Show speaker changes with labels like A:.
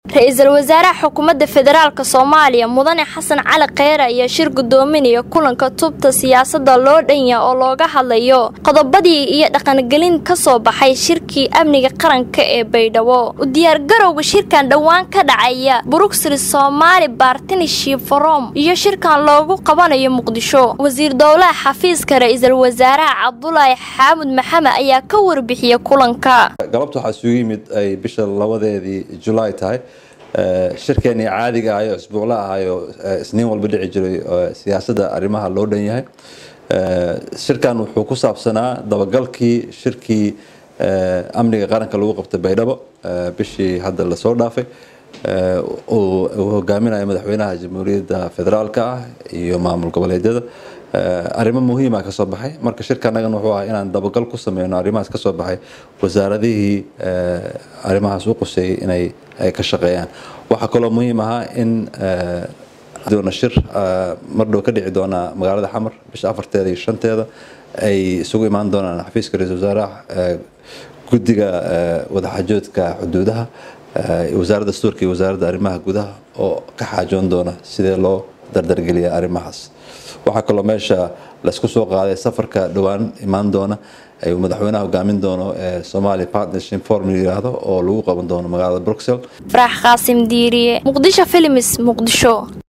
A: ra-iisul wasaaraha xukuumadda federaalk soomaaliya mudane xasan cali kheyre ayaa shir gudoominaya kulanka tubta siyaasadda loo dhanya oo looga hadlayo qodobadii iyo dhaqangelin ka soo baxay shirkii amniga qaranka ee baydhabo u diyaargarowga shirkan dhowaan ka dhacaya bruxel somaali bartinishi forom iyo shirkan loogu qabanayo muqdisho wasiir dowlaha xafiiska ra-iisul wasaaraha cabdulaahi xaamud maxamed ayaa ka warbixiyay kulanka
B: galabta waxaa isugu yimid ay bisha labadeedii julaay tahay shirkeenii caadiga ahayo isbuucla ahayo isniin walba dhici jiray siyaasadda arrimaha loo dhan yahay shirkan wuxuu ku saabsanaa dabagalkii shirkii amniga qaranka lagu qabtay baydhabo bishii hadda lasoo dhaafay uu hogaaminayo madaxweynaha jamhuuriyadda federaalka ah iyo maamul goboleedyada arrimo muhiima ka soo baxay marka shirka annagan wuxuu ahaa inaan dabagal ku sameyno arrimahaas ka soo baxay wasaaradihii arrimahaas u quseeyey inay ay ka shaqeeyaan waxaa kaloo muhiim ahaa in doona shir mar dhow ka dhici doona magaalada xamar bisha afarteeda iyo shanteeda ay isugu imaan doonaan xafiiska ra-iisul wasaaraha guddiga wadaxaajoodka xuduudaha wasaaradda dastuurka iyo wasaaradda arrimaha gudaha oo ka xaajoon doona sidee loo dardargeliya arrimahaas waxaa kaloo meesha laysku soo qaaday safarka dhowaan imaan doona ayuu madaxweynaha hogaamin doono ee somalia partnership forum yiraahdo oo lagu qaban doono magaalada bruxelles
A: farax qaasim diiriye muqdisho films muqdisho